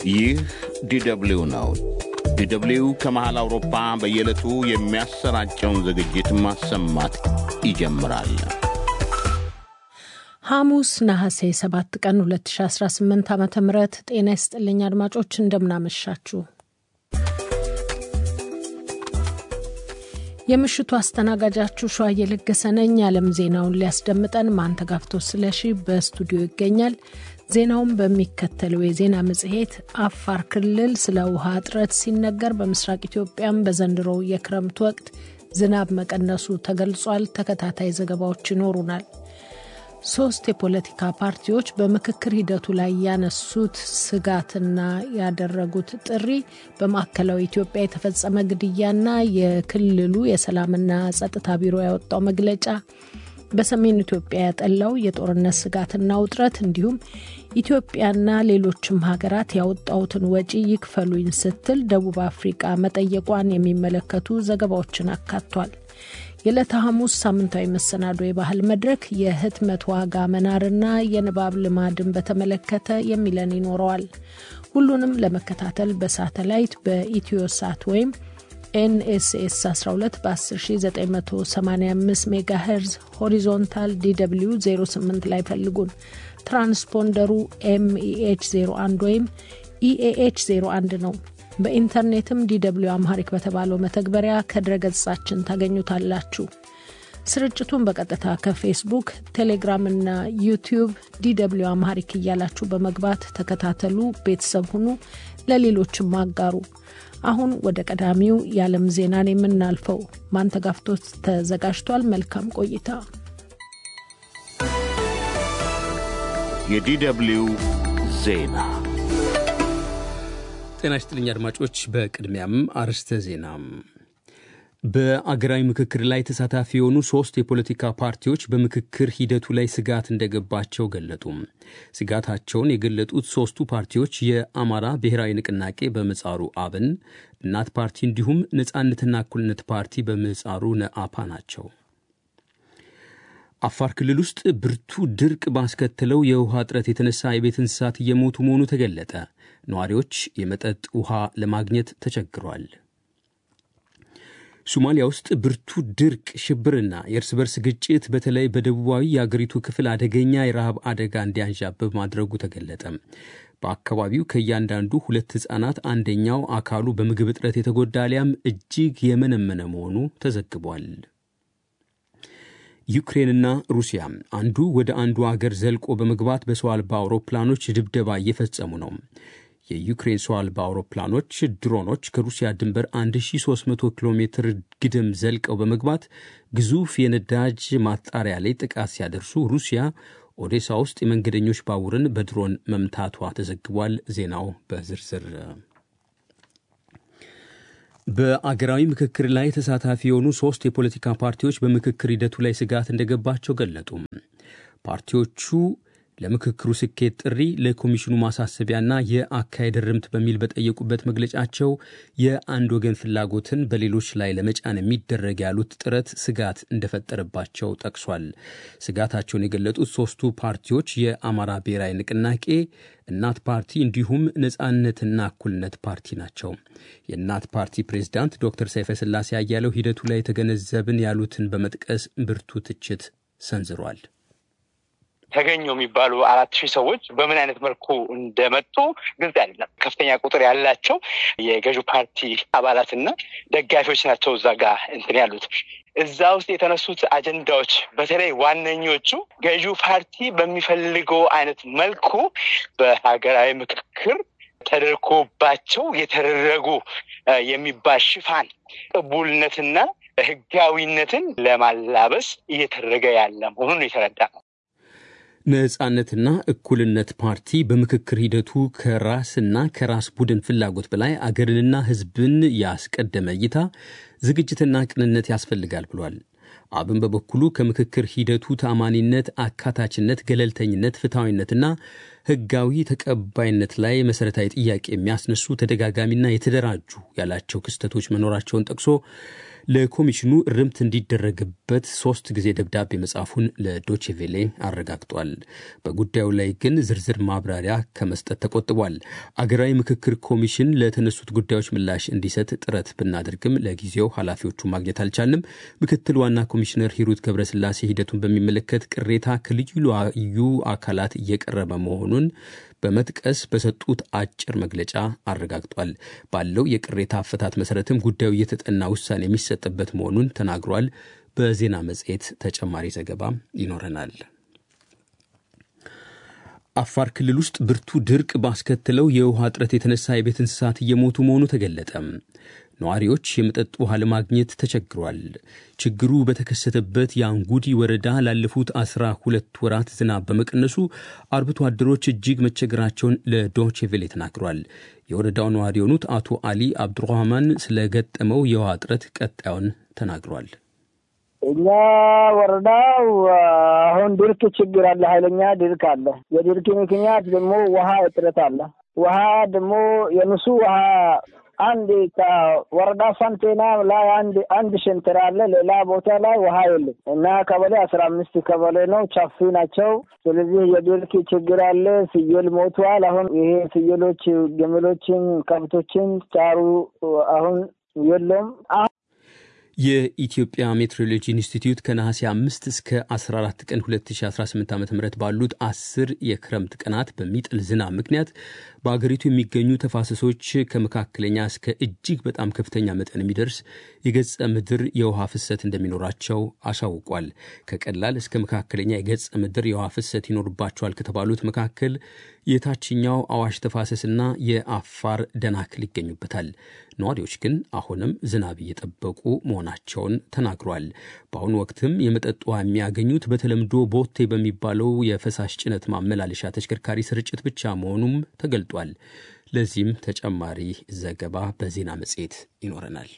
ይህ ዲደብሊው ነው። ዲደብሊው ከመሃል አውሮፓ በየዕለቱ የሚያሰራጨውን ዝግጅት ማሰማት ይጀምራል። ሐሙስ ነሐሴ 7 ቀን 2018 ዓ ም ጤና ይስጥልኝ አድማጮች፣ እንደምናመሻችሁ። የምሽቱ አስተናጋጃችሁ ሸዋ እየለገሰ ነኝ። የዓለም ዜናውን ሊያስደምጠን ማንተጋፍቶ ስለሺ በስቱዲዮ ይገኛል። ዜናውን በሚከተለው የዜና መጽሔት አፋር ክልል ስለ ውሃ እጥረት ሲነገር፣ በምስራቅ ኢትዮጵያም በዘንድሮው የክረምት ወቅት ዝናብ መቀነሱ ተገልጿል። ተከታታይ ዘገባዎች ይኖሩናል። ሶስት የፖለቲካ ፓርቲዎች በምክክር ሂደቱ ላይ ያነሱት ስጋትና ያደረጉት ጥሪ በማዕከላዊ ኢትዮጵያ የተፈጸመ ግድያና የክልሉ የሰላምና ጸጥታ ቢሮ ያወጣው መግለጫ በሰሜን ኢትዮጵያ ያጠላው የጦርነት ስጋትና ውጥረት እንዲሁም ኢትዮጵያና ሌሎችም ሀገራት ያወጣውትን ወጪ ይክፈሉኝ ስትል ደቡብ አፍሪቃ መጠየቋን የሚመለከቱ ዘገባዎችን አካቷል። የዕለተ ሐሙስ ሳምንታዊ መሰናዶ የባህል መድረክ የህትመት ዋጋ መናርና የንባብ ልማድን በተመለከተ የሚለን ይኖረዋል። ሁሉንም ለመከታተል በሳተላይት በኢትዮ ሳት ወይም ኤንኤስኤስ 12 በ10985 ሜጋሄርዝ ሆሪዞንታል ዲw 08 ላይ ፈልጉን። ትራንስፖንደሩ ኤምኢኤች 01 ወይም ኢኤኤች 01 ነው። በኢንተርኔትም ዲw አምሃሪክ በተባለው መተግበሪያ ከድረገጻችን ታገኙታላችሁ። ስርጭቱን በቀጥታ ከፌስቡክ፣ ቴሌግራም እና ዩቲዩብ ዲw አምሃሪክ እያላችሁ በመግባት ተከታተሉ፣ ቤተሰብ ሁኑ፣ ለሌሎችም አጋሩ። አሁን ወደ ቀዳሚው የዓለም ዜናን የምናልፈው ማንተጋፍቶት ተዘጋጅቷል። መልካም ቆይታ። የዲደብሊው ዜና ጤና ይስጥልኝ አድማጮች። በቅድሚያም አርዕስተ ዜና። በአገራዊ ምክክር ላይ ተሳታፊ የሆኑ ሶስት የፖለቲካ ፓርቲዎች በምክክር ሂደቱ ላይ ስጋት እንደገባቸው ገለጡ። ስጋታቸውን የገለጡት ሶስቱ ፓርቲዎች የአማራ ብሔራዊ ንቅናቄ በምህጻሩ አብን፣ እናት ፓርቲ እንዲሁም ነጻነትና እኩልነት ፓርቲ በምህጻሩ ነአፓ ናቸው። አፋር ክልል ውስጥ ብርቱ ድርቅ ባስከተለው የውሃ እጥረት የተነሳ የቤት እንስሳት እየሞቱ መሆኑ ተገለጠ። ነዋሪዎች የመጠጥ ውሃ ለማግኘት ተቸግሯል። ሶማሊያ ውስጥ ብርቱ ድርቅ፣ ሽብርና የእርስ በርስ ግጭት በተለይ በደቡባዊ የአገሪቱ ክፍል አደገኛ የረሃብ አደጋ እንዲያንዣብብ ማድረጉ ተገለጠ። በአካባቢው ከእያንዳንዱ ሁለት ሕፃናት አንደኛው አካሉ በምግብ እጥረት የተጎዳ አሊያም እጅግ የመነመነ መሆኑ ተዘግቧል። ዩክሬንና ሩሲያ አንዱ ወደ አንዱ አገር ዘልቆ በመግባት በሰው አልባ አውሮፕላኖች ድብደባ እየፈጸሙ ነው። የዩክሬን ሰው አልባ አውሮፕላኖች ድሮኖች ከሩሲያ ድንበር 1300 ኪሎ ሜትር ግድም ዘልቀው በመግባት ግዙፍ የነዳጅ ማጣሪያ ላይ ጥቃት ሲያደርሱ ሩሲያ ኦዴሳ ውስጥ የመንገደኞች ባቡርን በድሮን መምታቷ ተዘግቧል። ዜናው በዝርዝር በአገራዊ ምክክር ላይ ተሳታፊ የሆኑ ሶስት የፖለቲካ ፓርቲዎች በምክክር ሂደቱ ላይ ስጋት እንደገባቸው ገለጡ። ፓርቲዎቹ ለምክክሩ ስኬት ጥሪ ለኮሚሽኑ ማሳሰቢያና የአካሄድ ርምት በሚል በጠየቁበት መግለጫቸው የአንድ ወገን ፍላጎትን በሌሎች ላይ ለመጫን የሚደረግ ያሉት ጥረት ስጋት እንደፈጠረባቸው ጠቅሷል። ስጋታቸውን የገለጡት ሶስቱ ፓርቲዎች የአማራ ብሔራዊ ንቅናቄ፣ እናት ፓርቲ እንዲሁም ነጻነትና እኩልነት ፓርቲ ናቸው። የእናት ፓርቲ ፕሬዝዳንት ዶክተር ሰይፈ ስላሴ አያሌው ሂደቱ ላይ የተገነዘብን ያሉትን በመጥቀስ ብርቱ ትችት ሰንዝሯል። ተገኙ የሚባሉ አራት ሺህ ሰዎች በምን አይነት መልኩ እንደመጡ ግልጽ አይደለም። ከፍተኛ ቁጥር ያላቸው የገዢው ፓርቲ አባላትና ደጋፊዎች ናቸው እዛ ጋር እንትን ያሉት። እዛ ውስጥ የተነሱት አጀንዳዎች በተለይ ዋነኞቹ ገዢው ፓርቲ በሚፈልገው አይነት መልኩ በሀገራዊ ምክክር ተደርጎባቸው የተደረጉ የሚባል ሽፋን ቅቡልነትና ሕጋዊነትን ለማላበስ እየተደረገ ያለ መሆኑን የተረዳ ነው። ነጻነትና እኩልነት ፓርቲ በምክክር ሂደቱ ከራስና ከራስ ቡድን ፍላጎት በላይ አገርንና ሕዝብን ያስቀደመ እይታ፣ ዝግጅትና ቅንነት ያስፈልጋል ብሏል። አብን በበኩሉ ከምክክር ሂደቱ ተአማኒነት፣ አካታችነት፣ ገለልተኝነት፣ ፍትሐዊነትና ሕጋዊ ተቀባይነት ላይ መሠረታዊ ጥያቄ የሚያስነሱ ተደጋጋሚና የተደራጁ ያላቸው ክስተቶች መኖራቸውን ጠቅሶ ለኮሚሽኑ እርምት እንዲደረግበት ሶስት ጊዜ ደብዳቤ መጻፉን ለዶችቬሌ አረጋግጧል። በጉዳዩ ላይ ግን ዝርዝር ማብራሪያ ከመስጠት ተቆጥቧል። አገራዊ ምክክር ኮሚሽን ለተነሱት ጉዳዮች ምላሽ እንዲሰጥ ጥረት ብናደርግም ለጊዜው ኃላፊዎቹ ማግኘት አልቻልንም። ምክትል ዋና ኮሚሽነር ሂሩት ገብረስላሴ ሂደቱን በሚመለከት ቅሬታ ከልዩ ልዩ አካላት እየቀረበ መሆኑን በመጥቀስ በሰጡት አጭር መግለጫ አረጋግጧል። ባለው የቅሬታ አፈታት መሰረትም ጉዳዩ እየተጠና ውሳኔ የሚሰጥበት መሆኑን ተናግሯል። በዜና መጽሔት ተጨማሪ ዘገባ ይኖረናል። አፋር ክልል ውስጥ ብርቱ ድርቅ ባስከተለው የውሃ እጥረት የተነሳ የቤት እንስሳት እየሞቱ መሆኑ ተገለጠ። ነዋሪዎች የመጠጥ ውሃ ለማግኘት ተቸግሯል። ችግሩ በተከሰተበት የአንጉዲ ወረዳ ላለፉት አስራ ሁለት ወራት ዝናብ በመቀነሱ አርብቶ አደሮች እጅግ መቸገራቸውን ለዶቼ ቬሌ ተናግሯል። የወረዳው ነዋሪ የሆኑት አቶ አሊ አብዱራህማን ስለገጠመው የውሃ እጥረት ቀጣዩን ተናግሯል። እኛ ወረዳው አሁን ድርቅ ችግር አለ፣ ኃይለኛ ድርቅ አለ። የድርቅ ምክንያት ደግሞ ውሃ እጥረት አለ። ውሃ ደግሞ የንሱ ውሃ አንድ ከወረዳ ሳንቴና ላይ አንድ አንድ ሸንተር አለ። ሌላ ቦታ ላይ ውሃ የለም እና ቀበሌ አስራ አምስት ቀበሌ ነው፣ ቻፊ ናቸው። ስለዚህ የድርቅ ችግር አለ። ፍየል ሞቷል። አሁን ይሄ ፍየሎች፣ ግመሎችን፣ ከብቶችን ጫሩ አሁን የለም። የኢትዮጵያ ሜትሮሎጂ ኢንስቲትዩት ከነሐሴ 5 እስከ 14 ቀን 2018 ዓ ም ባሉት አስር የክረምት ቀናት በሚጥል ዝናብ ምክንያት በአገሪቱ የሚገኙ ተፋሰሶች ከመካከለኛ እስከ እጅግ በጣም ከፍተኛ መጠን የሚደርስ የገጸ ምድር የውሃ ፍሰት እንደሚኖራቸው አሳውቋል። ከቀላል እስከ መካከለኛ የገጸ ምድር የውሃ ፍሰት ይኖርባቸዋል ከተባሉት መካከል የታችኛው አዋሽ ተፋሰስና የአፋር ደናክል ይገኙበታል። ነዋሪዎች ግን አሁንም ዝናብ እየጠበቁ መሆናቸውን ተናግሯል። በአሁኑ ወቅትም የመጠጥ ውሃ የሚያገኙት በተለምዶ ቦቴ በሚባለው የፈሳሽ ጭነት ማመላለሻ ተሽከርካሪ ስርጭት ብቻ መሆኑም ተገልጧል። ለዚህም ተጨማሪ ዘገባ በዜና መጽሔት ይኖረናል።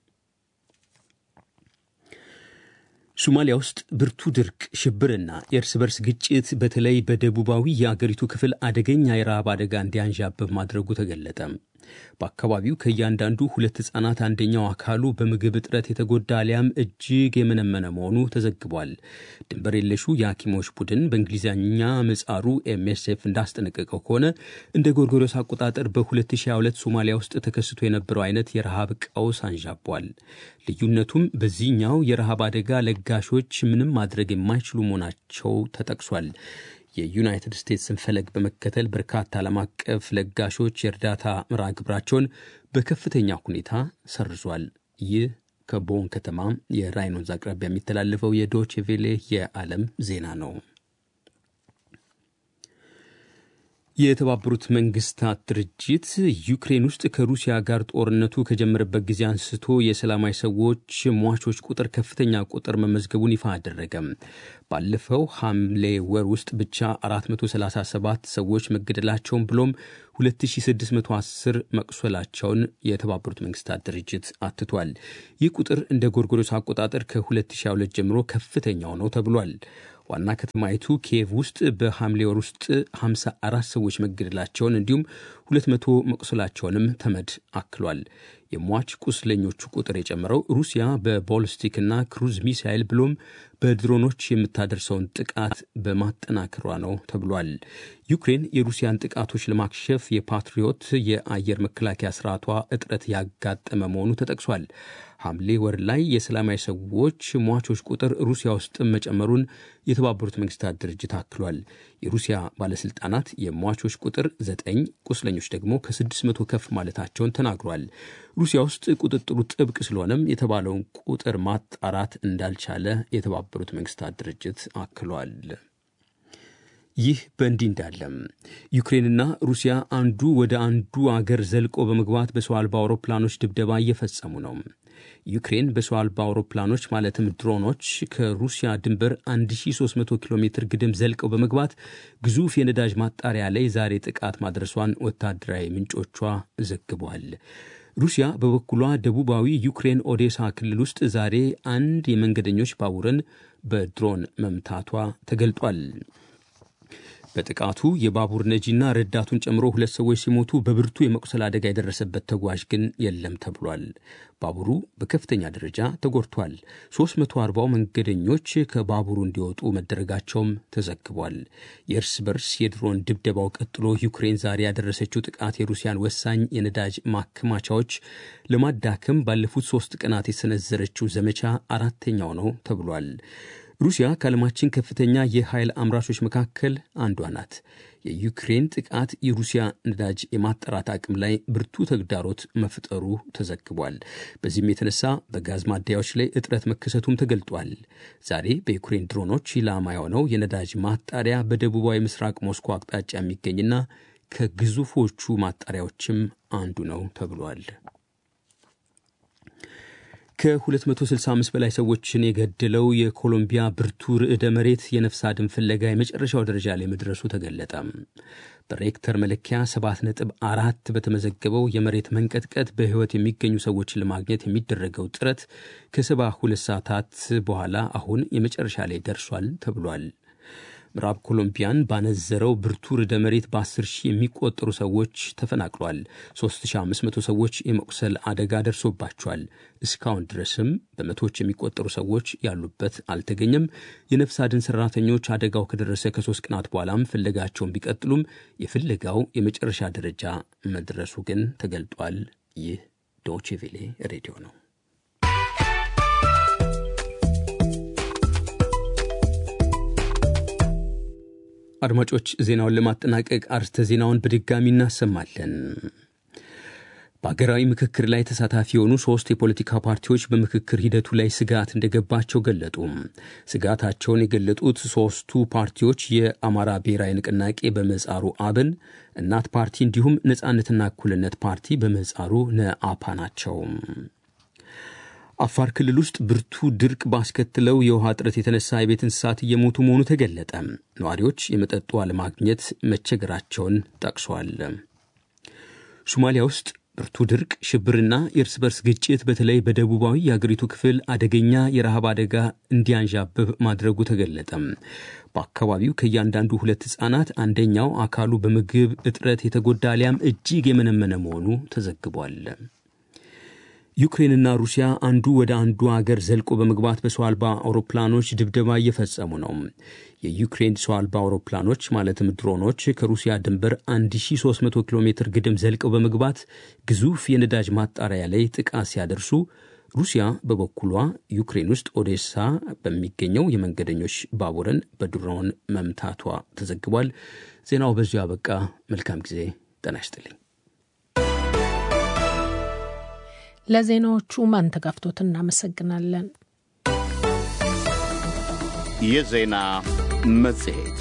ሶማሊያ ውስጥ ብርቱ ድርቅ፣ ሽብርና የእርስ በርስ ግጭት በተለይ በደቡባዊ የአገሪቱ ክፍል አደገኛ የረሃብ አደጋ እንዲያንዣብብ ማድረጉ ተገለጠ። በአካባቢው ከእያንዳንዱ ሁለት ሕፃናት አንደኛው አካሉ በምግብ እጥረት የተጎዳ አሊያም እጅግ የመነመነ መሆኑ ተዘግቧል። ድንበር የለሹ የሐኪሞች ቡድን በእንግሊዝኛ ምጻሩ ኤምኤስኤፍ እንዳስጠነቀቀው ከሆነ እንደ ጎርጎሮስ አቆጣጠር በ2022 ሶማሊያ ውስጥ ተከስቶ የነበረው አይነት የረሃብ ቀውስ አንዣቧል። ልዩነቱም በዚህኛው የረሃብ አደጋ ለጋሾች ምንም ማድረግ የማይችሉ መሆናቸው ተጠቅሷል። የዩናይትድ ስቴትስን ፈለግ በመከተል በርካታ ዓለም አቀፍ ለጋሾች የእርዳታ ምራ ግብራቸውን በከፍተኛ ሁኔታ ሰርዟል። ይህ ከቦን ከተማ የራይን ወንዝ አቅራቢያ የሚተላለፈው የዶቼ ቬሌ የዓለም ዜና ነው። የተባበሩት መንግስታት ድርጅት ዩክሬን ውስጥ ከሩሲያ ጋር ጦርነቱ ከጀመረበት ጊዜ አንስቶ የሰላማዊ ሰዎች ሟቾች ቁጥር ከፍተኛ ቁጥር መመዝገቡን ይፋ አደረገም። ባለፈው ሐምሌ ወር ውስጥ ብቻ 437 ሰዎች መገደላቸውን ብሎም 2610 መቁሰላቸውን የተባበሩት መንግስታት ድርጅት አትቷል። ይህ ቁጥር እንደ ጎርጎሮስ አቆጣጠር ከ2022 ጀምሮ ከፍተኛው ነው ተብሏል። ዋና ከተማይቱ ኪየቭ ውስጥ በሐምሌ ወር ውስጥ 54 ሰዎች መገደላቸውን እንዲሁም 200 መቁሰላቸውንም ተመድ አክሏል። የሟች ቁስለኞቹ ቁጥር የጨመረው ሩሲያ በቦሊስቲክና ክሩዝ ሚሳይል ብሎም በድሮኖች የምታደርሰውን ጥቃት በማጠናከሯ ነው ተብሏል። ዩክሬን የሩሲያን ጥቃቶች ለማክሸፍ የፓትሪዮት የአየር መከላከያ ስርዓቷ እጥረት ያጋጠመ መሆኑ ተጠቅሷል። ሐምሌ ወር ላይ የሰላማዊ ሰዎች ሟቾች ቁጥር ሩሲያ ውስጥ መጨመሩን የተባበሩት መንግስታት ድርጅት አክሏል። የሩሲያ ባለስልጣናት የሟቾች ቁጥር ዘጠኝ ቁስለኞች ደግሞ ከስድስት መቶ ከፍ ማለታቸውን ተናግሯል። ሩሲያ ውስጥ ቁጥጥሩ ጥብቅ ስለሆነም የተባለውን ቁጥር ማጣራት እንዳልቻለ የተባበሩት መንግስታት ድርጅት አክሏል። ይህ በእንዲህ እንዳለም ዩክሬንና ሩሲያ አንዱ ወደ አንዱ አገር ዘልቆ በመግባት በሰው አልባ አውሮፕላኖች ድብደባ እየፈጸሙ ነው። ዩክሬን በሰው አልባ አውሮፕላኖች ማለትም ድሮኖች ከሩሲያ ድንበር 1300 ኪሎ ሜትር ግድም ዘልቀው በመግባት ግዙፍ የነዳጅ ማጣሪያ ላይ ዛሬ ጥቃት ማድረሷን ወታደራዊ ምንጮቿ ዘግቧል። ሩሲያ በበኩሏ ደቡባዊ ዩክሬን ኦዴሳ ክልል ውስጥ ዛሬ አንድ የመንገደኞች ባቡርን በድሮን መምታቷ ተገልጧል። በጥቃቱ የባቡር ነጂና ረዳቱን ጨምሮ ሁለት ሰዎች ሲሞቱ በብርቱ የመቁሰል አደጋ የደረሰበት ተጓዥ ግን የለም ተብሏል። ባቡሩ በከፍተኛ ደረጃ ተጎድቷል። 340 መንገደኞች ከባቡሩ እንዲወጡ መደረጋቸውም ተዘግቧል። የእርስ በርስ የድሮን ድብደባው ቀጥሎ ዩክሬን ዛሬ ያደረሰችው ጥቃት የሩሲያን ወሳኝ የነዳጅ ማከማቻዎች ለማዳከም ባለፉት ሶስት ቀናት የሰነዘረችው ዘመቻ አራተኛው ነው ተብሏል። ሩሲያ ከዓለማችን ከፍተኛ የኃይል አምራቾች መካከል አንዷ ናት። የዩክሬን ጥቃት የሩሲያ ነዳጅ የማጣራት አቅም ላይ ብርቱ ተግዳሮት መፍጠሩ ተዘግቧል። በዚህም የተነሳ በጋዝ ማደያዎች ላይ እጥረት መከሰቱም ተገልጧል። ዛሬ በዩክሬን ድሮኖች ኢላማ የሆነው የነዳጅ ማጣሪያ በደቡባዊ ምስራቅ ሞስኮ አቅጣጫ የሚገኝና ከግዙፎቹ ማጣሪያዎችም አንዱ ነው ተብሏል። ከ265 በላይ ሰዎችን የገደለው የኮሎምቢያ ብርቱ ርዕደ መሬት የነፍስ አድን ፍለጋ የመጨረሻው ደረጃ ላይ መድረሱ ተገለጠ። በሬክተር መለኪያ 7.4 በተመዘገበው የመሬት መንቀጥቀጥ በሕይወት የሚገኙ ሰዎችን ለማግኘት የሚደረገው ጥረት ከ72 ሰዓታት በኋላ አሁን የመጨረሻ ላይ ደርሷል ተብሏል። ምዕራብ ኮሎምቢያን ባነዘረው ብርቱ ርዕደ መሬት በ10 ሺህ የሚቆጠሩ ሰዎች ተፈናቅሏል። 3500 ሰዎች የመቁሰል አደጋ ደርሶባቸዋል። እስካሁን ድረስም በመቶዎች የሚቆጠሩ ሰዎች ያሉበት አልተገኘም። የነፍስ አድን ሰራተኞች አደጋው ከደረሰ ከሶስት ቀናት በኋላም ፍለጋቸውን ቢቀጥሉም የፍለጋው የመጨረሻ ደረጃ መድረሱ ግን ተገልጧል። ይህ ዶቼ ቬሌ ሬዲዮ ነው። አድማጮች ዜናውን ለማጠናቀቅ አርስተ ዜናውን በድጋሚ እናሰማለን። በሀገራዊ ምክክር ላይ ተሳታፊ የሆኑ ሶስት የፖለቲካ ፓርቲዎች በምክክር ሂደቱ ላይ ስጋት እንደገባቸው ገለጡ። ስጋታቸውን የገለጡት ሶስቱ ፓርቲዎች የአማራ ብሔራዊ ንቅናቄ በምህጻሩ አብን፣ እናት ፓርቲ እንዲሁም ነጻነትና እኩልነት ፓርቲ በምህጻሩ ነአፓ ናቸው። አፋር ክልል ውስጥ ብርቱ ድርቅ ባስከትለው የውሃ እጥረት የተነሳ የቤት እንስሳት እየሞቱ መሆኑ ተገለጠ። ነዋሪዎች የመጠጥ ውሃ ለማግኘት መቸገራቸውን ጠቅሷል። ሶማሊያ ውስጥ ብርቱ ድርቅ፣ ሽብርና የእርስ በርስ ግጭት በተለይ በደቡባዊ የአገሪቱ ክፍል አደገኛ የረሃብ አደጋ እንዲያንዣብብ ማድረጉ ተገለጠ። በአካባቢው ከእያንዳንዱ ሁለት ሕፃናት አንደኛው አካሉ በምግብ እጥረት የተጎዳ አሊያም እጅግ የመነመነ መሆኑ ተዘግቧል። ዩክሬንና ሩሲያ አንዱ ወደ አንዱ አገር ዘልቆ በመግባት በሰው አልባ አውሮፕላኖች ድብደባ እየፈጸሙ ነው። የዩክሬን ሰው አልባ አውሮፕላኖች ማለትም ድሮኖች ከሩሲያ ድንበር 1300 ኪሎ ሜትር ግድም ዘልቀው በመግባት ግዙፍ የነዳጅ ማጣሪያ ላይ ጥቃት ሲያደርሱ፣ ሩሲያ በበኩሏ ዩክሬን ውስጥ ኦዴሳ በሚገኘው የመንገደኞች ባቡርን በድሮን መምታቷ ተዘግቧል። ዜናው በዚሁ አበቃ። መልካም ጊዜ። ጤና ይስጥልኝ። ለዜናዎቹ ማንተጋፍቶት እናመሰግናለን። የዜና መጽሔት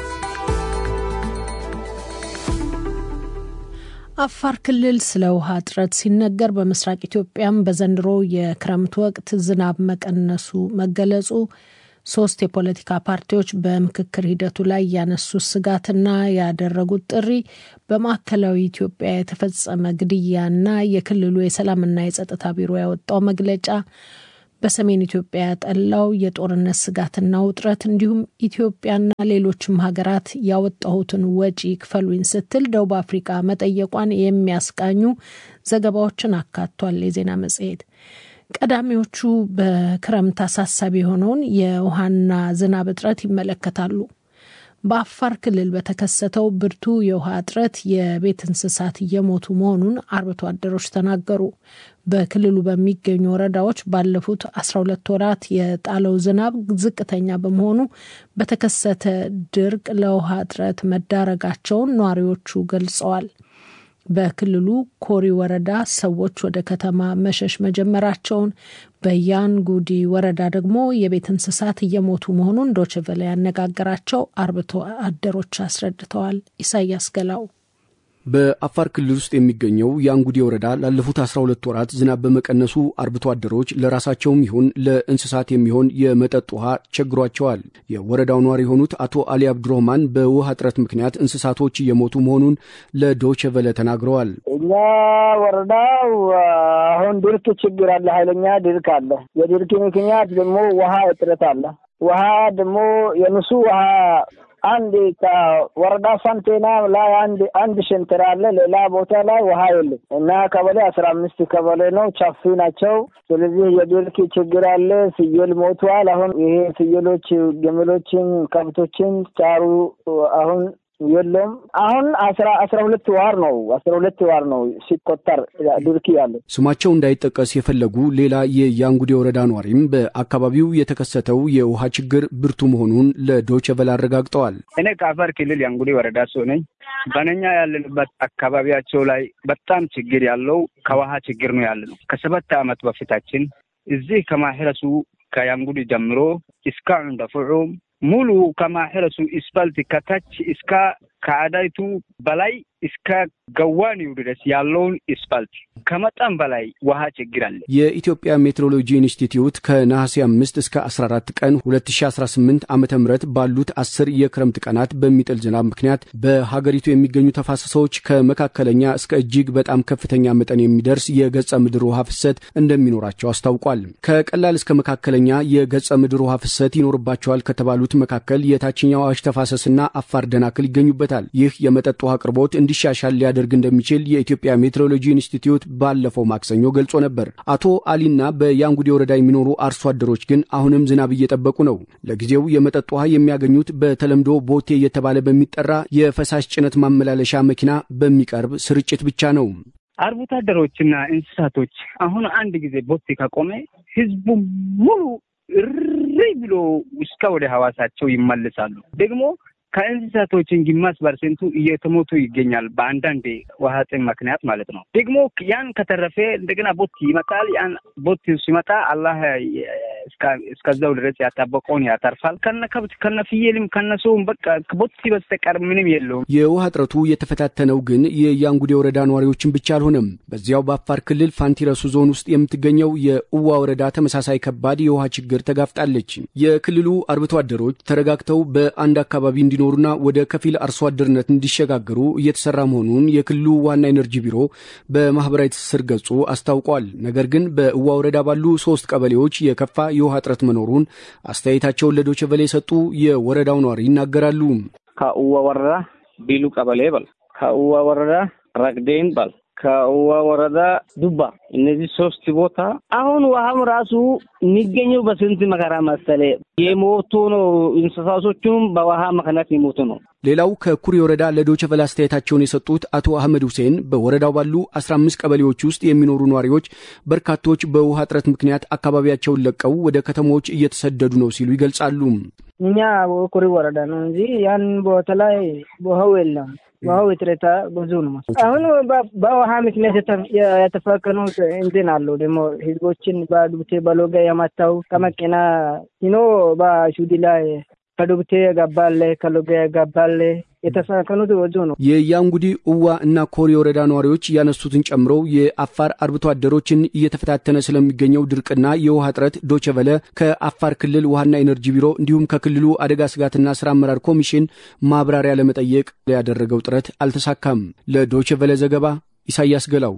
አፋር ክልል ስለ ውሃ እጥረት ሲነገር በምስራቅ ኢትዮጵያም በዘንድሮ የክረምት ወቅት ዝናብ መቀነሱ መገለጹ ሶስት የፖለቲካ ፓርቲዎች በምክክር ሂደቱ ላይ ያነሱት ስጋትና ያደረጉት ጥሪ በማዕከላዊ ኢትዮጵያ የተፈጸመ ግድያና የክልሉ የሰላምና የጸጥታ ቢሮ ያወጣው መግለጫ በሰሜን ኢትዮጵያ ያጠላው የጦርነት ስጋትና ውጥረት እንዲሁም ኢትዮጵያና ሌሎችም ሀገራት ያወጣሁትን ወጪ ክፈሉኝ ስትል ደቡብ አፍሪካ መጠየቋን የሚያስቃኙ ዘገባዎችን አካቷል። የዜና መጽሔት ቀዳሚዎቹ በክረምት አሳሳቢ የሆነውን የውሃና ዝናብ እጥረት ይመለከታሉ። በአፋር ክልል በተከሰተው ብርቱ የውሃ እጥረት የቤት እንስሳት እየሞቱ መሆኑን አርብቶ አደሮች ተናገሩ። በክልሉ በሚገኙ ወረዳዎች ባለፉት 12 ወራት የጣለው ዝናብ ዝቅተኛ በመሆኑ በተከሰተ ድርቅ ለውሃ እጥረት መዳረጋቸውን ነዋሪዎቹ ገልጸዋል። በክልሉ ኮሪ ወረዳ ሰዎች ወደ ከተማ መሸሽ መጀመራቸውን፣ በያንጉዲ ወረዳ ደግሞ የቤት እንስሳት እየሞቱ መሆኑን ዶችቨለ ያነጋገራቸው አርብቶ አደሮች አስረድተዋል። ኢሳያስ ገላው በአፋር ክልል ውስጥ የሚገኘው የአንጉዴ ወረዳ ላለፉት 12 ወራት ዝናብ በመቀነሱ አርብቶ አደሮች ለራሳቸውም ይሁን ለእንስሳት የሚሆን የመጠጥ ውሃ ቸግሯቸዋል። የወረዳው ነዋሪ የሆኑት አቶ አሊ አብዱረህማን በውሃ እጥረት ምክንያት እንስሳቶች እየሞቱ መሆኑን ለዶቼ ቬለ ተናግረዋል። እኛ ወረዳው አሁን ድርቅ ችግር አለ፣ ኃይለኛ ድርቅ አለ። የድርቅ ምክንያት ደግሞ ውሃ እጥረት አለ። ውሃ ደግሞ የንሱ ውሃ አንድ ከወረዳ ፈንቴና ላይ አንድ አንድ ሸንተር አለ። ሌላ ቦታ ላይ ውሃ የለም እና ቀበሌ አስራ አምስት ቀበሌ ነው። ቻፊ ናቸው። ስለዚህ የድርቅ ችግር አለ። ፍየል ሞቷል። አሁን ይሄ ፍየሎች፣ ግመሎችን፣ ከብቶችን ጫሩ አሁን የለም አሁን አስራ አስራ ሁለት ዋር ነው አስራ ሁለት ዋር ነው ሲቆጠር ድርቅ ያለ። ስማቸው እንዳይጠቀስ የፈለጉ ሌላ የያንጉዴ ወረዳ ኗሪም በአካባቢው የተከሰተው የውሃ ችግር ብርቱ መሆኑን ለዶይቼ ቬለ አረጋግጠዋል። እኔ ከአፋር ክልል ያንጉዴ ወረዳ ሰው ነኝ። በነኛ ያለንበት አካባቢያቸው ላይ በጣም ችግር ያለው ከውሃ ችግር ነው ያለ ነው። ከሰባት ዓመት በፊታችን እዚህ ከማህረሱ ከያንጉዴ ጀምሮ እስከ እንደፍዑም ሙሉ ከማሕረሱ ስፓልት ከታች እስከ ከአዳይቱ በላይ እስከ ገዋኒው ድረስ ያለውን ስፓልት ከመጠን በላይ ውሃ ችግር አለ። የኢትዮጵያ ሜትሮሎጂ ኢንስቲትዩት ከነሐሴ አምስት እስከ 14 ቀን 2018 ዓ ም ባሉት አስር የክረምት ቀናት በሚጥል ዝናብ ምክንያት በሀገሪቱ የሚገኙ ተፋሰሶች ከመካከለኛ እስከ እጅግ በጣም ከፍተኛ መጠን የሚደርስ የገጸ ምድር ውሃ ፍሰት እንደሚኖራቸው አስታውቋል። ከቀላል እስከ መካከለኛ የገጸ ምድር ውሃ ፍሰት ይኖርባቸዋል ከተባሉት መካከል የታችኛው አዋሽ ተፋሰስና አፋር ደናክል ይገኙበታል። ይህ የመጠጥ ውሃ አቅርቦት እንዲሻሻል ሊያደርግ እንደሚችል የኢትዮጵያ ሜትሮሎጂ ኢንስቲትዩት ባለፈው ማክሰኞ ገልጾ ነበር። አቶ አሊና በያንጉዴ ወረዳ የሚኖሩ አርሶ አደሮች ግን አሁንም ዝናብ እየጠበቁ ነው። ለጊዜው የመጠጥ ውሃ የሚያገኙት በተለምዶ ቦቴ እየተባለ በሚጠራ የፈሳሽ ጭነት ማመላለሻ መኪና በሚቀርብ ስርጭት ብቻ ነው። አርብቶ አደሮችና እንስሳቶች አሁን አንድ ጊዜ ቦቴ ከቆመ ህዝቡ ሙሉ እሪ ብሎ እስከ ወደ ሐዋሳቸው ይመልሳሉ። ደግሞ ከእንስሳቶችን ግማሽ ፐርሰንቱ እየተሞቱ ይገኛል። በአንዳንድ ውሃ ጥም ምክንያት ማለት ነው። ደግሞ ያን ከተረፈ እንደገና ቦት ይመጣል። ያን ቦት ሲመጣ አላህ እስከዛው ድረስ ያጣበቀውን ያተርፋል። ከነ ከብት ከነ ፍየልም ከነ ሰውም በቃ ቦት በስተቀር ምንም የለውም። የውሃ እጥረቱ የተፈታተነው ግን የያንጉዴ ወረዳ ነዋሪዎችን ብቻ አልሆነም። በዚያው በአፋር ክልል ፋንቲረሱ ዞን ውስጥ የምትገኘው የእዋ ወረዳ ተመሳሳይ ከባድ የውሃ ችግር ተጋፍጣለች። የክልሉ አርብቶ አደሮች ተረጋግተው በአንድ አካባቢ እንዲኖሩና ወደ ከፊል አርሶ አደርነት እንዲሸጋገሩ እየተሰራ መሆኑን የክልሉ ዋና ኤነርጂ ቢሮ በማህበራዊ ትስስር ገጹ አስታውቋል። ነገር ግን በእዋ ወረዳ ባሉ ሶስት ቀበሌዎች የከፋ የውሃ እጥረት መኖሩን አስተያየታቸውን ለዶይቼ ቬለ የሰጡ የወረዳው ነዋሪ ይናገራሉ። ከእዋ ወረዳ ቢሉ ቀበሌ በል፣ ከእዋ ወረዳ ረግዴን በል፣ ከእዋ ወረዳ ዱባ፣ እነዚህ ሶስት ቦታ አሁን ውሃም ራሱ የሚገኘው በስንት መከራ መሰለ የሞቱ ነው። እንስሳቶቹም በውሃ ምክንያት የሞቱ ነው። ሌላው ከኩሪ ወረዳ ለዶይቼ ቬለ አስተያየታቸውን የሰጡት አቶ አህመድ ሁሴን በወረዳው ባሉ 15 ቀበሌዎች ውስጥ የሚኖሩ ነዋሪዎች በርካቶች በውሃ እጥረት ምክንያት አካባቢያቸውን ለቀው ወደ ከተሞች እየተሰደዱ ነው ሲሉ ይገልጻሉ። እኛ ኩሪ ወረዳ ነው እንጂ ያን ቦታ ላይ ውሃው የለም። ውሃው እጥረት ብዙ ነው። አሁን በውሃ ምክንያት የተፈቀኑት እንትን አሉ ደግሞ ህዝቦችን በዱብቴ በሎጋ የመታው ከመኪና ሂኖ በሹዲ ላይ ከዱብቴ የገባለ ከሎጋ የገባለ የተፈናቀኑት ብዙ ነው። የያንጉዲ እዋ እና ኮሪ ወረዳ ነዋሪዎች ያነሱትን ጨምሮ የአፋር አርብቶ አደሮችን እየተፈታተነ ስለሚገኘው ድርቅና የውሃ እጥረት ዶይቼ ቬለ ከአፋር ክልል ውሃና ኤነርጂ ቢሮ እንዲሁም ከክልሉ አደጋ ስጋትና ስራ አመራር ኮሚሽን ማብራሪያ ለመጠየቅ ያደረገው ጥረት አልተሳካም። ለዶይቼ ቬለ ዘገባ ኢሳያስ ገላው።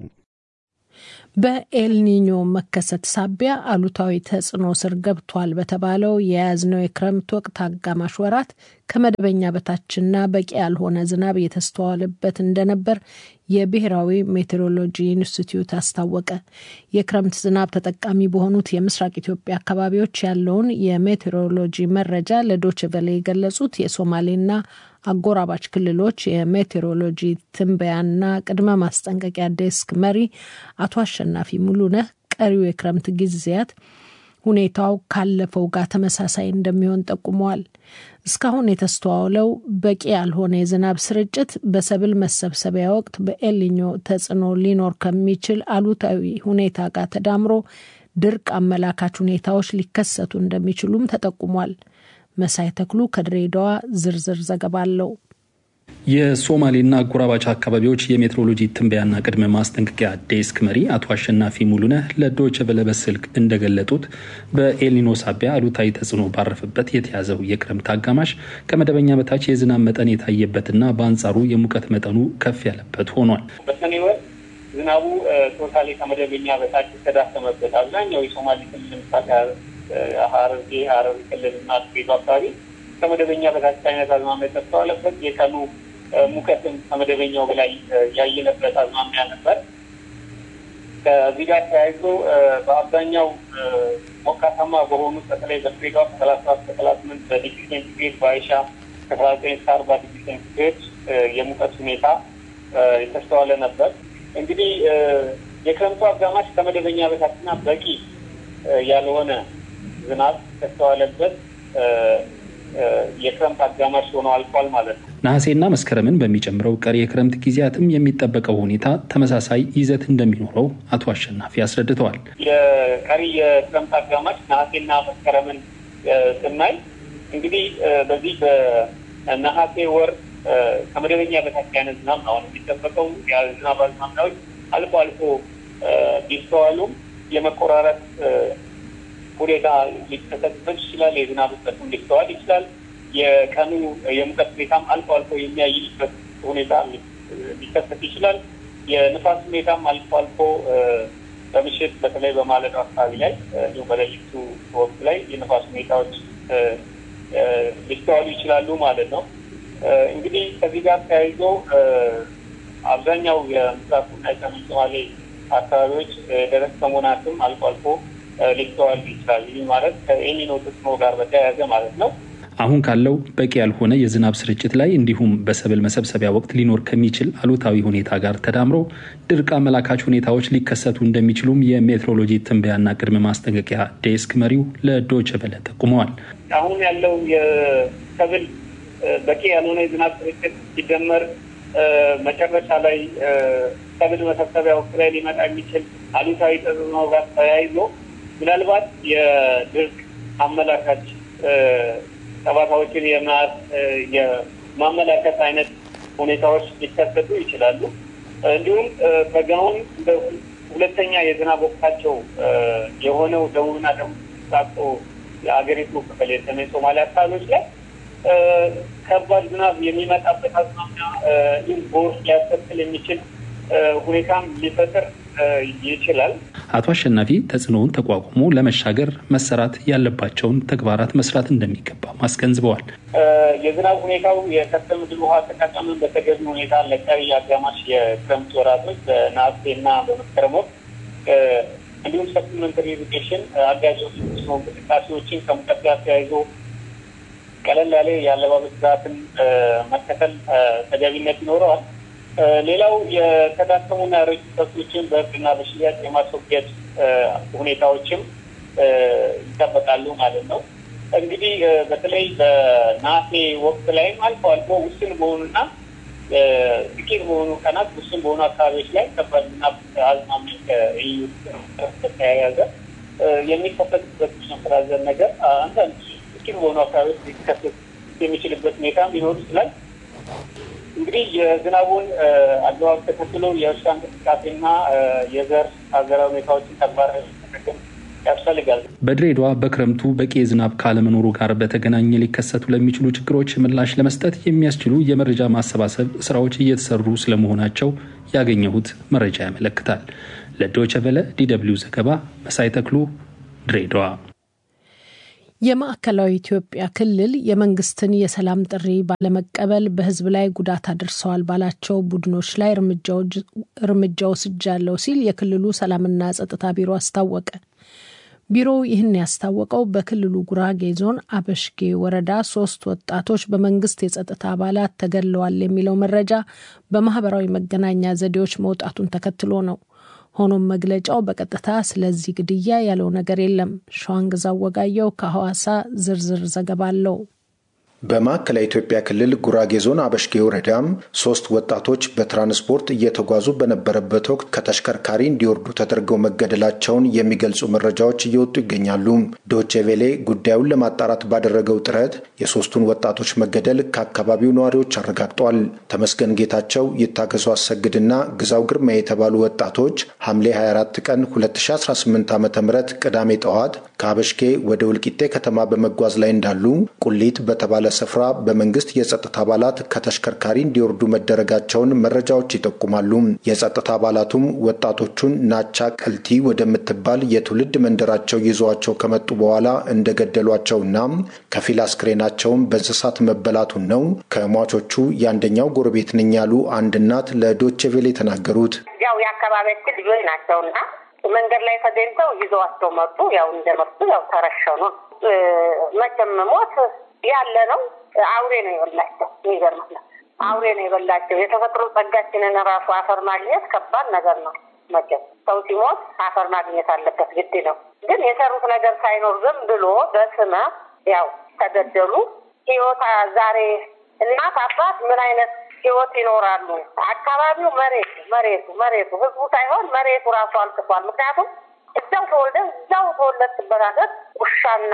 በኤልኒኞ መከሰት ሳቢያ አሉታዊ ተጽዕኖ ስር ገብቷል በተባለው የያዝነው የክረምት ወቅት አጋማሽ ወራት ከመደበኛ በታችና በቂ ያልሆነ ዝናብ የተስተዋለበት እንደነበር የብሔራዊ ሜቴሮሎጂ ኢንስቲትዩት አስታወቀ። የክረምት ዝናብ ተጠቃሚ በሆኑት የምስራቅ ኢትዮጵያ አካባቢዎች ያለውን የሜቴሮሎጂ መረጃ ለዶይቼ ቬለ የገለጹት የሶማሌና አጎራባች ክልሎች የሜቴሮሎጂ ትንበያና ቅድመ ማስጠንቀቂያ ዴስክ መሪ አቶ አሸናፊ ሙሉነህ ቀሪው የክረምት ጊዜያት ሁኔታው ካለፈው ጋር ተመሳሳይ እንደሚሆን ጠቁመዋል። እስካሁን የተስተዋለው በቂ ያልሆነ የዝናብ ስርጭት በሰብል መሰብሰቢያ ወቅት በኤልኒኞ ተጽዕኖ ሊኖር ከሚችል አሉታዊ ሁኔታ ጋር ተዳምሮ ድርቅ አመላካች ሁኔታዎች ሊከሰቱ እንደሚችሉም ተጠቁሟል። መሳይ ተክሉ ከድሬዳዋ ዝርዝር ዘገባ አለው። የሶማሌና አጎራባች አካባቢዎች የሜትሮሎጂ ትንበያና ቅድመ ማስጠንቀቂያ ዴስክ መሪ አቶ አሸናፊ ሙሉነህ ለዶይቼ ቬለ በስልክ እንደገለጡት በኤልኒኖ ሳቢያ አሉታዊ ተጽዕኖ ባረፈበት የተያዘው የክረምት አጋማሽ ከመደበኛ በታች የዝናብ መጠን የታየበትና በአንጻሩ የሙቀት መጠኑ ከፍ ያለበት ሆኗል። በሰኔ ወር ዝናቡ ቶታሊ ከመደበኛ በታች የተዳከመበት አብዛኛው የሶማሌ ክልል ለምሳሌ ሐረርጌ፣ ሐረሪ ክልል እና ድሬዳዋ አካባቢ ከመደበኛ በታች አይነት አዝማሚያ የተስተዋለበት የቀኑ ሙቀትም ከመደበኛው በላይ ያየለበት አዝማሚያ ነበር። ከዚህ ጋር ተያይዞ በአብዛኛው ሞቃታማ በሆኑ በተለይ በድሬዳዋ ከሰላሳ ሰባት ከሰላሳ ስምንት በዲግሪ ሴንቲግሬድ በአይሻ ከሰላሳ ዘጠኝ እስከ አርባ ዲግሪ ሴንቲግሬድ የሙቀት ሁኔታ የተስተዋለ ነበር። እንግዲህ የክረምቱ አጋማሽ ከመደበኛ በታችና በቂ ያልሆነ ዝናብ ከተስተዋለበት የክረምት አጋማሽ ሆኖ አልፏል ማለት ነው። ነሐሴና መስከረምን በሚጨምረው ቀሪ የክረምት ጊዜያትም የሚጠበቀው ሁኔታ ተመሳሳይ ይዘት እንደሚኖረው አቶ አሸናፊ አስረድተዋል። የቀሪ የክረምት አጋማሽ ነሐሴና መስከረምን ስናይ እንግዲህ በዚህ በነሐሴ ወር ከመደበኛ በታች አይነት ዝናብ ነው አሁን የሚጠበቀው። የዝናብ አዝማሚያዎች አልፎ አልፎ ቢስተዋሉም የመቆራረጥ ሁኔታ ሊከሰትበት ይችላል። የዝናብ እጥረትም ሊስተዋል ይችላል። የቀኑ የሙቀት ሁኔታም አልፎ አልፎ የሚያይልበት ሁኔታ ሊከሰት ይችላል። የንፋስ ሁኔታም አልፎ አልፎ በምሽት በተለይ በማለዳው አካባቢ ላይ እንዲሁም በሌሊቱ ወቅት ላይ የንፋስ ሁኔታዎች ሊስተዋሉ ይችላሉ ማለት ነው። እንግዲህ ከዚህ ጋር ተያይዞ አብዛኛው የምስራቁና የሰሜን ሶማሌ አካባቢዎች ደረቅ ሰሞናትም አልፎ አልፎ ሊስተዋል ይችላል። ይህ ማለት ከኤልኒኖ ተጽዕኖ ጋር በተያያዘ ማለት ነው። አሁን ካለው በቂ ያልሆነ የዝናብ ስርጭት ላይ እንዲሁም በሰብል መሰብሰቢያ ወቅት ሊኖር ከሚችል አሉታዊ ሁኔታ ጋር ተዳምሮ ድርቅ አመላካች ሁኔታዎች ሊከሰቱ እንደሚችሉም የሜትሮሎጂ ትንበያና ቅድመ ማስጠንቀቂያ ዴስክ መሪው ለዶይቼ ቬለ ጠቁመዋል። አሁን ያለው የሰብል በቂ ያልሆነ የዝናብ ስርጭት ሲደመር መጨረሻ ላይ ሰብል መሰብሰቢያ ወቅት ላይ ሊመጣ የሚችል አሉታዊ ተጽዕኖ ጋር ተያይዞ ምናልባት የድርቅ አመላካች ጠባሳዎችን የማመላከት አይነት ሁኔታዎች ሊከሰቱ ይችላሉ። እንዲሁም በጋውን ሁለተኛ የዝናብ ወቅታቸው የሆነው ደቡብና ደቡብ ምስራቅ የአገሪቱ ክፍል የሰሜን ሶማሊያ አካባቢዎች ላይ ከባድ ዝናብ የሚመጣበት አዝማሚያ እንዲሁም ጎርፍ ሊያስከትል የሚችል ሁኔታም ሊፈጥር ይችላል። አቶ አሸናፊ ተጽዕኖውን ተቋቁሞ ለመሻገር መሰራት ያለባቸውን ተግባራት መስራት እንደሚገባ አስገንዝበዋል። የዝናብ ሁኔታው የከርሰ ምድር ውሃ አጠቃቀምን በተገቢ ሁኔታ ለቀሪ አጋማሽ የክረምት ወራቶች በነሐሴና በመስከረም ወቅት እንዲሁም ሰፕሊመንተሪ ኢሪጌሽን አጋዥ መስኖ እንቅስቃሴዎችን ከሙቀት ጋር ተያይዞ ቀለል ያለ የአለባበስ ስርዓትን መከተል ተገቢነት ይኖረዋል። ሌላው የተዳከሙና ያረጁ ከብቶችን በእርድና በሽያጭ የማስወገድ ሁኔታዎችም ይጠበቃሉ ማለት ነው። እንግዲህ በተለይ በነሐሴ ወቅት ላይም አልፎ አልፎ ውስን በሆኑና ጥቂት በሆኑ ቀናት ውስን በሆኑ አካባቢዎች ላይ ከባድ ዝናብ አዝማሚያ ከእዩ ተያያዘ የሚከሰትበት መሰራዘን ነገር አንዳንድ ጥቂት በሆኑ አካባቢዎች ሊከሰት የሚችልበት ሁኔታ ሊኖር ይችላል። እንግዲህ የዝናቡን አግባብ ተከትሎ የእርሻ እንቅስቃሴና የዘር አዘራር ሁኔታዎችን ተግባራዊ ያስፈልጋል። በድሬዳዋ በክረምቱ በቂ የዝናብ ካለመኖሩ ጋር በተገናኘ ሊከሰቱ ለሚችሉ ችግሮች ምላሽ ለመስጠት የሚያስችሉ የመረጃ ማሰባሰብ ስራዎች እየተሰሩ ስለመሆናቸው ያገኘሁት መረጃ ያመለክታል። ለዶይቼ ቬለ ዲደብሊው ዘገባ መሳይ ተክሉ ድሬዳዋ። የማዕከላዊ ኢትዮጵያ ክልል የመንግስትን የሰላም ጥሪ ባለመቀበል በሕዝብ ላይ ጉዳት አድርሰዋል ባላቸው ቡድኖች ላይ እርምጃ ወስጃለሁ ሲል የክልሉ ሰላምና ጸጥታ ቢሮ አስታወቀ። ቢሮው ይህን ያስታወቀው በክልሉ ጉራጌ ዞን አበሽጌ ወረዳ ሶስት ወጣቶች በመንግስት የጸጥታ አባላት ተገድለዋል የሚለው መረጃ በማህበራዊ መገናኛ ዘዴዎች መውጣቱን ተከትሎ ነው። ሆኖም መግለጫው በቀጥታ ስለዚህ ግድያ ያለው ነገር የለም። ሸዋንግዛው ወጋየው ከሐዋሳ ዝርዝር ዘገባ አለው። በማዕከላዊ ኢትዮጵያ ክልል ጉራጌ ዞን አበሽጌ ወረዳም ሶስት ወጣቶች በትራንስፖርት እየተጓዙ በነበረበት ወቅት ከተሽከርካሪ እንዲወርዱ ተደርገው መገደላቸውን የሚገልጹ መረጃዎች እየወጡ ይገኛሉ። ዶቼ ቬሌ ጉዳዩን ለማጣራት ባደረገው ጥረት የሶስቱን ወጣቶች መገደል ከአካባቢው ነዋሪዎች አረጋግጧል። ተመስገን ጌታቸው፣ ይታገሱ አሰግድና ግዛው ግርማ የተባሉ ወጣቶች ሐምሌ 24 ቀን 2018 ዓ ም ቅዳሜ ጠዋት ከአበሽጌ ወደ ወልቂጤ ከተማ በመጓዝ ላይ እንዳሉ ቁሊት በተባለ ስፍራ በመንግስት የጸጥታ አባላት ከተሽከርካሪ እንዲወርዱ መደረጋቸውን መረጃዎች ይጠቁማሉ። የጸጥታ አባላቱም ወጣቶቹን ናቻ ቀልቲ ወደምትባል የትውልድ መንደራቸው ይዘዋቸው ከመጡ በኋላ እንደገደሏቸውና ከፊል አስክሬናቸውን በእንስሳት መበላቱን ነው ከሟቾቹ የአንደኛው ጎረቤት ነኝ ያሉ አንድ እናት ለዶቼ ቬለ የተናገሩት። ያው የአካባቢያችን ልጆች ናቸውና መንገድ ላይ ተገኝተው ይዘዋቸው መጡ። ያው እንደመጡ ያው ተረሸኑ። መቼም ሞት ያለ ነው። አውሬ ነው የበላቸው። የሚገርምህ ነው አውሬ ነው የበላቸው። የተፈጥሮ ጸጋችንን ራሱ አፈር ማግኘት ከባድ ነገር ነው። መቼም ሰው ሲሞት አፈር ማግኘት አለበት ግድ ነው። ግን የሰሩት ነገር ሳይኖር ዝም ብሎ በስመ ያው ተገደሉ። ህይወት ዛሬ እናት አባት ምን አይነት ህይወት ይኖራሉ? አካባቢው መሬቱ መሬቱ መሬቱ ህዝቡ ሳይሆን መሬቱ ራሱ አልቅሷል። ምክንያቱም እዛው ተወልደ እዛው ተወለድክበት ሀገር ውሻና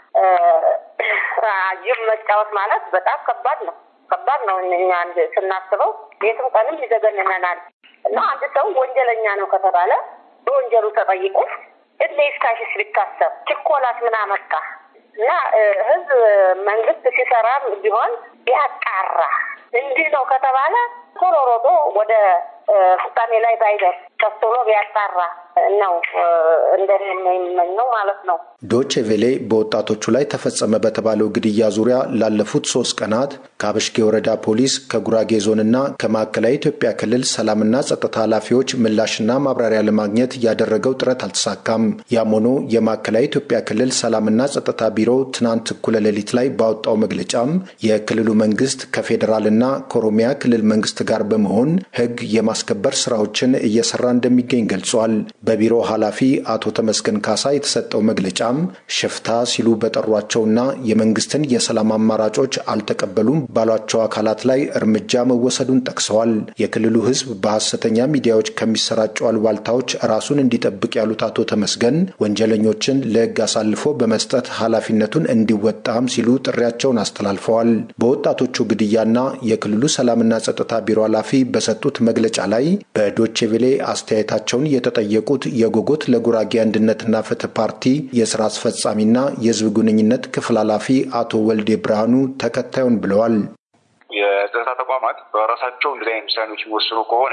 ጅብ መጫወት ማለት በጣም ከባድ ነው። ከባድ ነው። እኛ አንድ ስናስበው ቤትም ቀንም ይዘገንነናል። እና አንድ ሰው ወንጀለኛ ነው ከተባለ በወንጀሉ ተጠይቆ እድሜ ይፍታሽስ ቢታሰብ ችኮላት ምን አመጣ? እና ህዝብ መንግስት ሲሰራም ቢሆን ቢያጣራ እንዲህ ነው ከተባለ ቶሎ ሮጦ ወደ ፍጻሜ ላይ ባይደርስ ቀስ ብሎ ቢያጣራ ነው እንደኔ የሚመኘው ማለት ነው። ዶቼ ቬሌ በወጣቶቹ ላይ ተፈጸመ በተባለው ግድያ ዙሪያ ላለፉት ሶስት ቀናት ከአበሽጌ ወረዳ ፖሊስ፣ ከጉራጌ ዞንና ከማዕከላዊ ኢትዮጵያ ክልል ሰላምና ጸጥታ ኃላፊዎች ምላሽና ማብራሪያ ለማግኘት ያደረገው ጥረት አልተሳካም። ያም ሆኖ የማዕከላዊ ኢትዮጵያ ክልል ሰላምና ጸጥታ ቢሮ ትናንት እኩለ ሌሊት ላይ ባወጣው መግለጫም የክልሉ መንግስት ከፌዴራልና ከኦሮሚያ ክልል መንግስት ጋር በመሆን ህግ የማስከበር ስራዎችን እየሰራ እንደሚገኝ ገልጿል። በቢሮ ኃላፊ አቶ ተመስገን ካሳ የተሰጠው መግለጫም ሽፍታ ሲሉ በጠሯቸውና የመንግስትን የሰላም አማራጮች አልተቀበሉም ባሏቸው አካላት ላይ እርምጃ መወሰዱን ጠቅሰዋል። የክልሉ ህዝብ በሐሰተኛ ሚዲያዎች ከሚሰራጩ አሉባልታዎች ራሱን እንዲጠብቅ ያሉት አቶ ተመስገን ወንጀለኞችን ለህግ አሳልፎ በመስጠት ኃላፊነቱን እንዲወጣም ሲሉ ጥሪያቸውን አስተላልፈዋል። በወጣቶቹ ግድያና የክልሉ ሰላምና ጸጥታ ቢሮ ኃላፊ በሰጡት መግለጫ ላይ በዶቼ ቬሌ አስተያየታቸውን የተጠየቁት የጎጎት ለጉራጌ አንድነትና ፍትህ ፓርቲ የስራ አስፈጻሚና የህዝብ ግንኙነት ክፍል ኃላፊ አቶ ወልዴ ብርሃኑ ተከታዩን ብለዋል። የጸጥታ ተቋማት በራሳቸው እንደዚህ አይነት ውሳኔዎች የሚወስኑ ከሆነ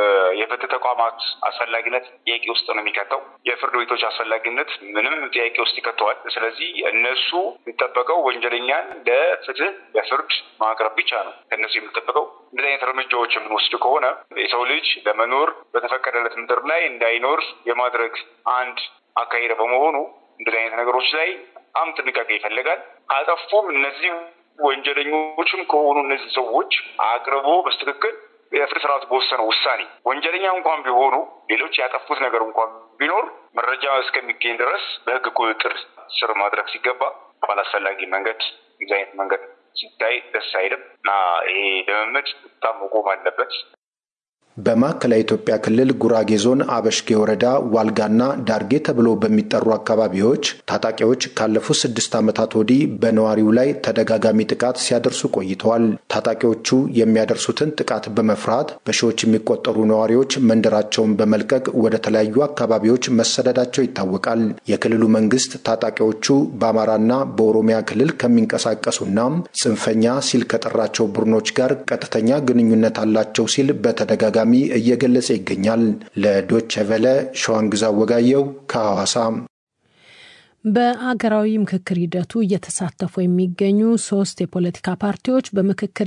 የፍትህ ተቋማት አስፈላጊነት ጥያቄ ውስጥ ነው የሚከተው። የፍርድ ቤቶች አስፈላጊነት ምንም ጥያቄ ውስጥ ይከተዋል። ስለዚህ እነሱ የሚጠበቀው ወንጀለኛን ለፍትህ ለፍርድ ማቅረብ ብቻ ነው። ከእነሱ የሚጠበቀው እንደዚህ አይነት እርምጃዎች የምንወስድ ከሆነ የሰው ልጅ ለመኖር በተፈቀደለት ምድር ላይ እንዳይኖር የማድረግ አንድ አካሄድ በመሆኑ እንደዚህ አይነት ነገሮች ላይ በጣም ጥንቃቄ ይፈልጋል። ካጠፉም እነዚህ ወንጀለኞችም ከሆኑ እነዚህ ሰዎች አቅርቦ በስትክክል የፍትህ ስርዓቱ በወሰነው ውሳኔ ወንጀለኛ እንኳን ቢሆኑ ሌሎች ያጠፉት ነገር እንኳን ቢኖር መረጃ እስከሚገኝ ድረስ በህግ ቁጥጥር ስር ማድረግ ሲገባ ባላስፈላጊ መንገድ የዚህ አይነት መንገድ ሲታይ ደስ አይልም እና ይሄ ልምምድ በጣም መቆም አለበት። በማዕከላዊ ኢትዮጵያ ክልል ጉራጌ ዞን አበሽጌ ወረዳ ዋልጋና ዳርጌ ተብሎ በሚጠሩ አካባቢዎች ታጣቂዎች ካለፉት ስድስት ዓመታት ወዲህ በነዋሪው ላይ ተደጋጋሚ ጥቃት ሲያደርሱ ቆይተዋል። ታጣቂዎቹ የሚያደርሱትን ጥቃት በመፍራት በሺዎች የሚቆጠሩ ነዋሪዎች መንደራቸውን በመልቀቅ ወደ ተለያዩ አካባቢዎች መሰደዳቸው ይታወቃል። የክልሉ መንግስት ታጣቂዎቹ በአማራና በኦሮሚያ ክልል ከሚንቀሳቀሱና ጽንፈኛ ሲል ከጠራቸው ቡድኖች ጋር ቀጥተኛ ግንኙነት አላቸው ሲል በተደጋጋሚ እየገለጸ ይገኛል። ለዶቼ ቨለ ሸዋንግዛ ወጋየው ከሐዋሳ። በአገራዊ ምክክር ሂደቱ እየተሳተፉ የሚገኙ ሶስት የፖለቲካ ፓርቲዎች በምክክር